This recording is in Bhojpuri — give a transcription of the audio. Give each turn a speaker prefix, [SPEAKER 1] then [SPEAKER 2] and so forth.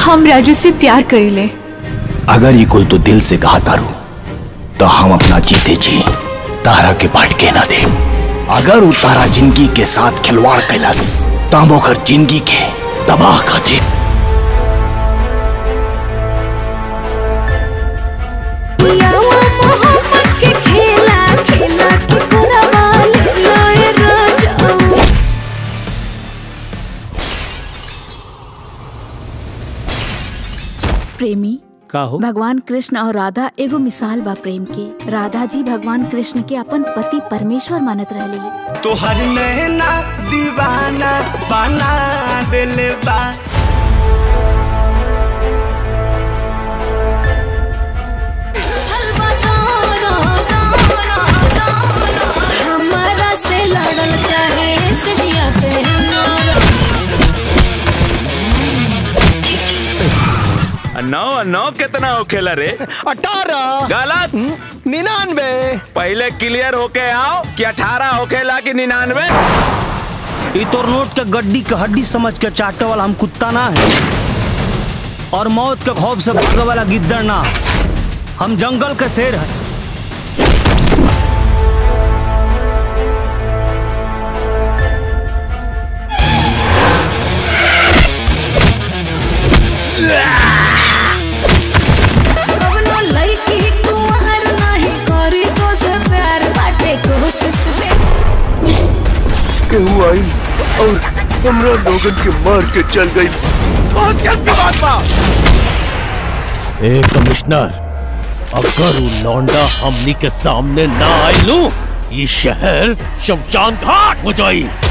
[SPEAKER 1] हम राजू से प्यार करीले
[SPEAKER 2] अगर ये कुल तो दिल से कहा तारू तो हम अपना जीते जी तारा के बाट के ना दे अगर वो तारा जिंदगी के साथ खिलवाड़ कैलस तो हम ओकर जिंदगी के तबाह कर दे
[SPEAKER 3] यावा मोहब्बत के खेला खेला के करवा ले लाए राजाऊ
[SPEAKER 4] प्रेमी
[SPEAKER 5] का हो
[SPEAKER 4] भगवान कृष्ण और राधा एगो मिसाल बा प्रेम के राधा जी भगवान कृष्ण के अपन पति परमेश्वर मानत रहली
[SPEAKER 6] तोहर नैना दीवाना बना दिल बा
[SPEAKER 3] हलवा तारा हमारा से लड़ल चाहे सजिया पे हमारा
[SPEAKER 7] नौ नौ कितना होखेला रे
[SPEAKER 8] अठारह
[SPEAKER 7] गलत
[SPEAKER 8] निन्यानवे
[SPEAKER 7] पहले क्लियर होके आओ कि अठारह होखेला कि निन्यानवे
[SPEAKER 5] ई तोर नोट के गड्डी के हड्डी समझ के चाटे वाला हम कुत्ता ना है और मौत के खौफ से भागे वाला गिद्दड़ ना हम जंगल के शेर है
[SPEAKER 3] कवनो लड़की कुंवर नहीं करी तो से प्यार बाटे कोशिश में
[SPEAKER 9] केहू आई और हमरा लोगन के मार के चल गई
[SPEAKER 6] बहुत जल्द की बात बा
[SPEAKER 9] ए कमिश्नर अगर वो लौंडा हमनी के सामने ना आइलू ये शहर शमशान घाट हो जाई